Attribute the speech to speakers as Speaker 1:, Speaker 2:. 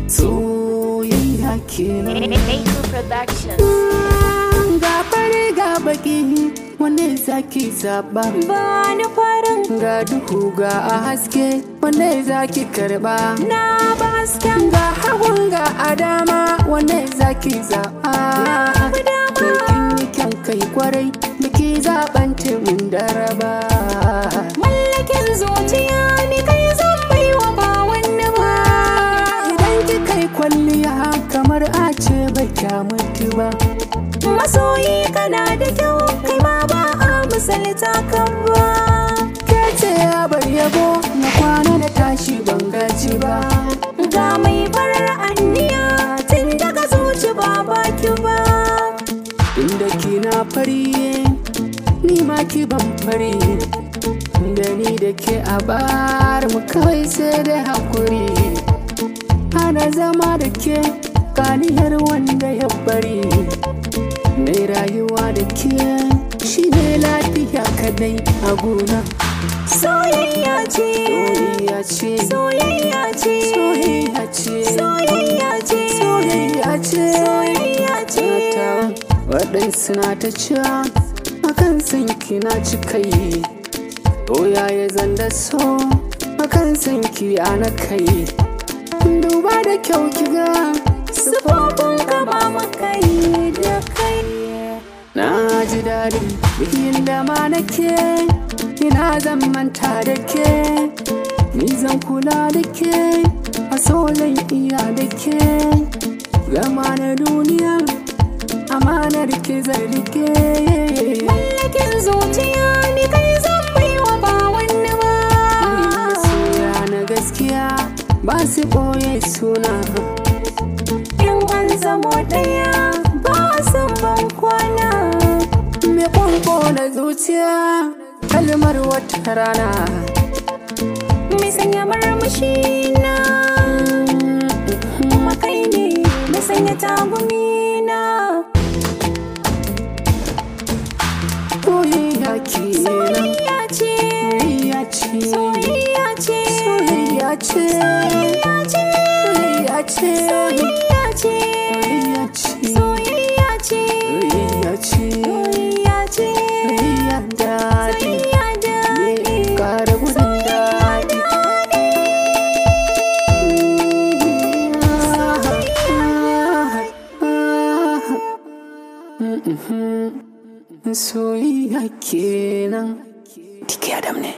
Speaker 1: soyayya kenan
Speaker 2: Maker Productions.
Speaker 1: ga fari ga baki wanne zaki zaba
Speaker 2: Ba ni farin
Speaker 1: ga duhu ga a haske wanne zaki karba
Speaker 2: na ba hasken
Speaker 1: ga hagun ga a dama wanne zaki zaba
Speaker 2: Abu dama.
Speaker 1: kin yi kyan kai kwarai biki zaben timin daraba
Speaker 2: mallakin zuciya ni kai zan bai wa ba wani ba.
Speaker 1: idan kika yi kwalliya kamar a ce bai mutu ba
Speaker 2: Masoyi kana da kyau kai ma ba a misalta kan ba.
Speaker 1: ke ce ya bar yabo na kwana na tashi ban gaji ba
Speaker 2: Ga mai farar anniya tun daga zuci ba baki ba.
Speaker 1: inda kina fari ni ma ki ban fari da ni da ke a bar mu kawai sai da hakuri ana zama da ke kaniyar wanda ya bari mai rayuwa da ke shi ne lafiya kadai a gona
Speaker 2: Soyayya ce,
Speaker 1: soyayya ce
Speaker 2: soyayya ce,
Speaker 1: soyayya ce
Speaker 2: soyayya ce,
Speaker 1: soyayya ce
Speaker 2: soyayya ce.
Speaker 1: mata waɗansu na ta cewa akan san kina cika yi doya ya zanda so akan san ki ana kai duba da kyau kiga
Speaker 2: Sufofin ka ba makai da kai.
Speaker 1: na ji daɗi bikin da ma nake ina zan manta da ke ni zan kula da ke a so zan iya da ke gama na duniya amanar ke zai rike
Speaker 2: Mallakin zuciya ni kai zan bai wa ba wani ba.
Speaker 1: masoya na gaskiya ba su ɓoye suna
Speaker 2: In an zamo ɗaya ba san ban kwana.
Speaker 1: me kwanko na zuciya kalmar wata rana
Speaker 2: Mai sanya marmashi na. Kuma kai ne mai sanya tagumi na.
Speaker 1: soyayya kenan
Speaker 2: Soyayya ce,
Speaker 1: soyayya ce
Speaker 2: soyayya ce,
Speaker 1: soyayya ce
Speaker 2: soyayya ce,
Speaker 1: soyayya ce
Speaker 2: soyayya ce,
Speaker 1: soyayya
Speaker 2: soyayya
Speaker 1: ce
Speaker 2: ce,
Speaker 1: soyayya ce soyayya daɗi
Speaker 2: soyayya daɗi.
Speaker 1: ƙara gudun daɗi soyayya kenan tike adam ne